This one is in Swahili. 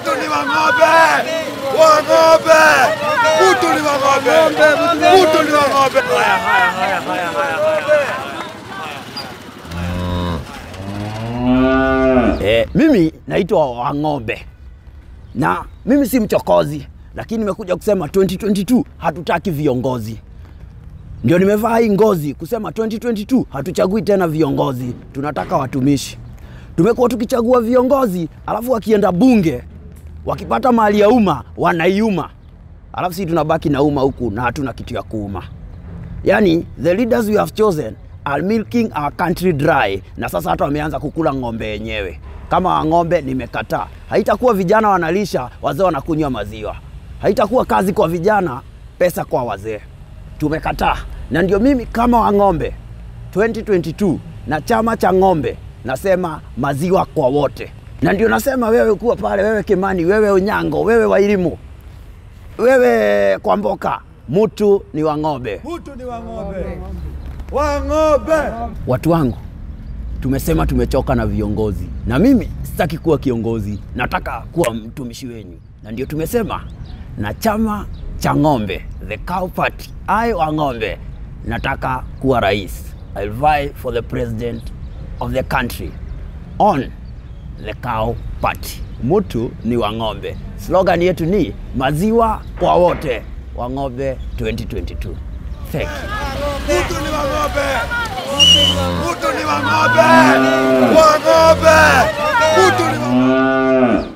Utu ni wa ng'ombe, wa ng'ombe, utu ni wa ng'ombe, utu ni wa ng'ombe. Haya, haya, haya, haya, haya, haya. Eh, mimi naitwa Wang'ombe na mimi si mchokozi, lakini nimekuja kusema 2022 hatutaki viongozi. Ndio nimevaa hii ngozi kusema 2022 hatuchagui tena viongozi, tunataka watumishi. Tumekuwa tukichagua viongozi, alafu wakienda bunge wakipata mali ya umma wanaiuma, alafu sisi tunabaki na umma huku na hatuna kitu ya kuuma. Yani, the leaders we have chosen are milking our country dry, na sasa hata wameanza kukula ng'ombe yenyewe. Kama ng'ombe nimekataa, haitakuwa vijana wanalisha, wazee wanakunywa maziwa, haitakuwa kazi kwa vijana, pesa kwa wazee. Tumekataa, na ndio mimi kama Wang'ombe 2022 na chama cha ng'ombe nasema maziwa kwa wote, na ndio nasema wewe kuwa pale, wewe Kimani, wewe Onyango, wewe Wairimu, wewe Kwamboka, mtu ni wa ng'ombe. Utu ni wa ng'ombe, wa ng'ombe. Watu wangu, tumesema tumechoka na viongozi, na mimi sitaki kuwa kiongozi, nataka kuwa mtumishi wenyu, na ndio tumesema na chama cha ng'ombe, the cow party, I wa ng'ombe, nataka kuwa rais. I'll vie for the president of the country on the cow party. Mtu ni wa ng'ombe. Slogan yetu ni maziwa kwa wote, wa ng'ombe 2022. Thank you. Utu ni wa ng'ombe, utu ni wa ng'ombe, wa ng'ombe, utu ni wa